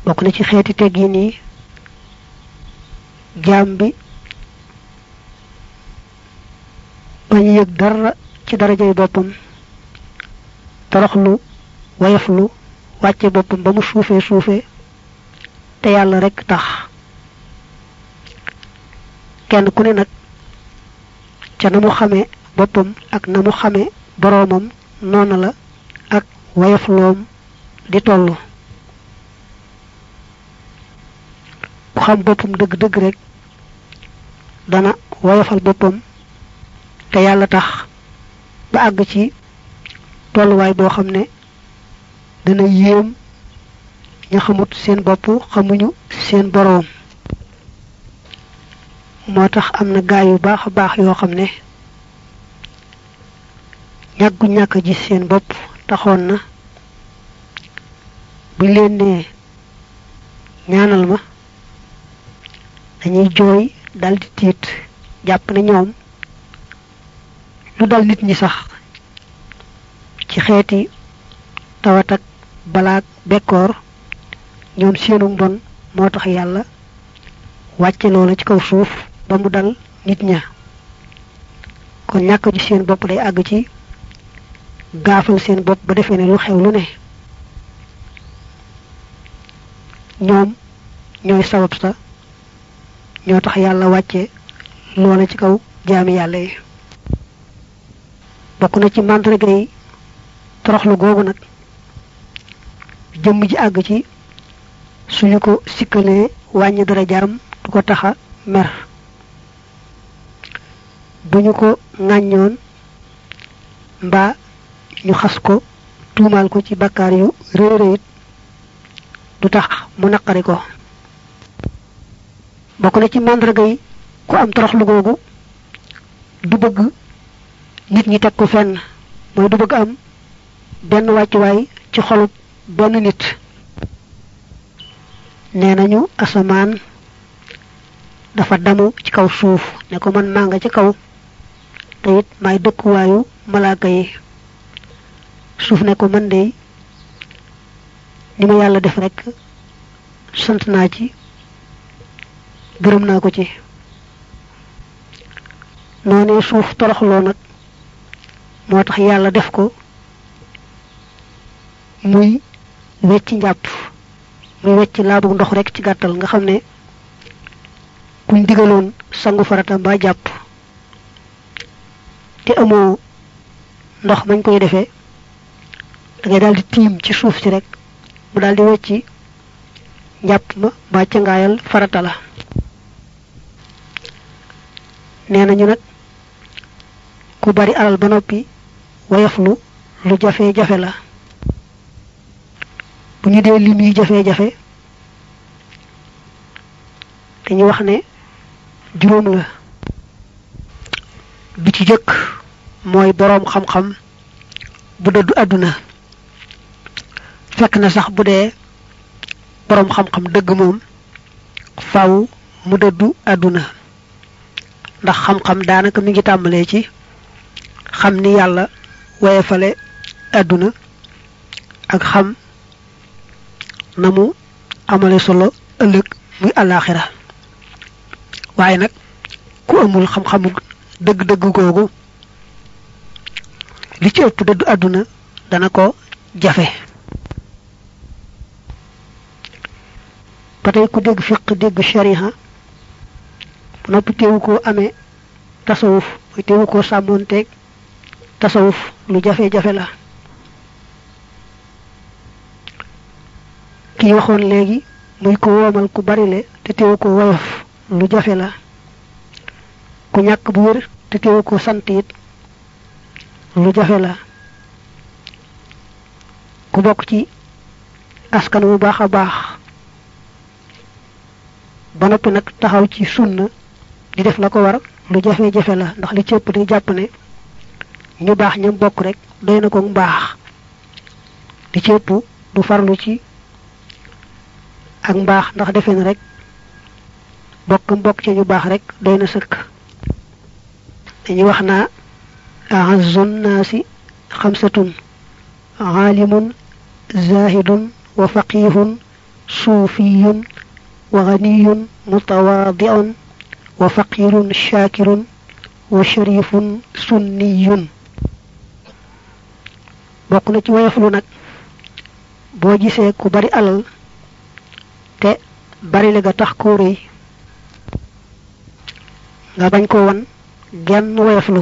bokk na ci xeeti teggin yi jaam bi bañ yëg dara ci darajay boppam toroxlu wayaflu wàcce boppam ba mu suufee suufee te yàlla rekk tax kenn ku ne nag ca na mu xamee boppam ak na mu xamee boroomam noona la ak wayafloom di tollu ku xam boppam dëgg-dëgg rek dana woyofal boppam te yàlla tax ba àgg ci tolluwaay boo xam ne dana yéem ña xamut seen bopp xamuñu seen boroom moo tax am na gaay yu baax a baax yoo xam ne ñàggu ñàkk a gis seen bopp taxoon na buñ leen nee ñaanal ma dañuy jooy daldi tiit jàpp ne ñoom lu dal nit ñi sax ci xeeti tawat ak balaak bekkoor ñoom seenu mbon moo tax yàlla wàcce loola ci kaw suuf ba mu dal nit ña kon ñàkk ji seen bopp day àgg ci gaafal seen bopp ba defee ne lu xew lu ne ñoom ñooy sabab sa ñoo tax yàlla wàcce loola ci kaw jaami yàlla yi bokk na ci màndarga yi toroxlu googu nag jëmm ji àgg ci suñu ko sikkalee wàññi dara jaram du ko taxa mer bu ñu ko ŋàññoon mbaa ñu xas ko tuumaal ko ci bakkaar yu réy réyit du tax mu naqari ko bokk na ci màndarga yi ku am toroxlu googu du bëgg nit ñi teg ko fenn mooy du bëgg am benn wàccuwaay ci xolub benn nit nee nañu asamaan dafa damu ci kaw suuf ne ko man maa nga ci kaw te it maay dëkkuwaayu malaaka yi suuf ne ko man de ni ma yàlla def rekk sant naa ci gërëm naa ko ci noonee suuf toroxloo nag moo tax yàlla def ko muy wecci njàpp muy wecc laabu ndox rek ci gàttal nga xam ne kuñ digaloon sangu farata mbaa jàpp te amoo ndox mañ koy defee da ngay daldi tiim ci suuf si rek mu daldi wecci njàpp ma mbaa cangaayal farata la nee nañu nag ku bari alal ba noppi woyoflu lu jafe-jafe la bu ñu dee lim yi jafe-jafe dañuy wax ne juróom la bi ci jëkk mooy boroom xam-xam bu dëddu àdduna fekk na sax bu dee boroom xam-xam dëgg moom faw mu dëddu àdduna ndax xam-xam daanaka mi ngi tàmbalee ci xam ni yàlla woyefale àdduna ak xam na mu amale solo ëllëg muy àllaaxira waaye nag ku amul xam-xamu dëgg-dëgg googu li ci ëpp dëddu àdduna dana ko jafe ba tey ku dégg fiq dégg shariha noppi teewu koo amee tasawuf mooy teewu koo sàmmoonteeg tasawuf lu jafe-jafe la kii waxoon léegi muy ko woomal ku barile te teewu ko woyof lu jafe la ku ñàkk bu wér te teewu ko sant it lu jafe la ku bokk ci askan bu baax a baax ba noppi nag taxaw ci sunna di def la ko war lu jafe-jafe la ndax li cëpp day jàpp ne ñu baax ñam bokk rek doy na ko mbaax li cëpp du farlu ci ak mbaax ndax defe na rek bokk mbokk ci ñu baax rek doy na sëkk dañuy wax naa ahazun naasi xamsatun aalimun zahidun wa faqihun suufiyun wa ganiyun mutawaadiun wa faqirun shaakirun wa sharifun sunniyun bokk na ci woyoflu nag boo gisee ku bari alal te bari la ga tax koo rëy nga bañ ko won genn woyoflu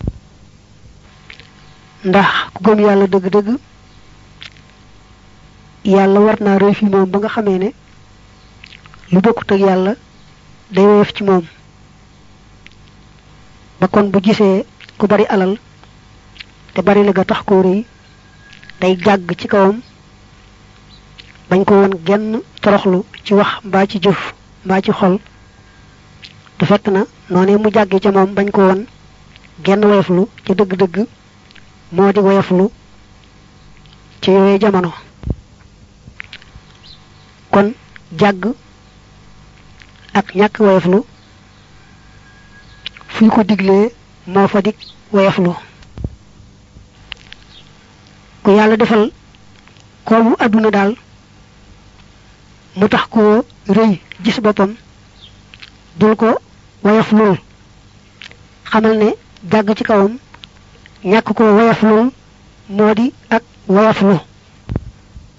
ndax ku gëm yàlla dëgg-dëgg yàlla war naa rëy fi moom ba nga xamee ne lu bokkut ak yàlla day woyof ci moom ba kon bu gisee ku bari alal te bari la ga tax koo rëy day jàgg ci kawam bañ ko won genn toroxlu ci wax mbaa ci jëf mbaa ci xol te fekk na noonee mu jàgge ca moom bañ ko won genn woyoflu ca dëgg-dëgg moo di woyoflu ci yooye jamono kon jàgg ak ñàkk woyoflu fu ñu ko diglee moo fa dig woyoflu ku yàlla defal koomu àdduna daal mu tax koo rëy gis boppam dul ko woyoflul xamal ne jàgg ci kawam ñàkk ko woyoflul moo di ak woyoflu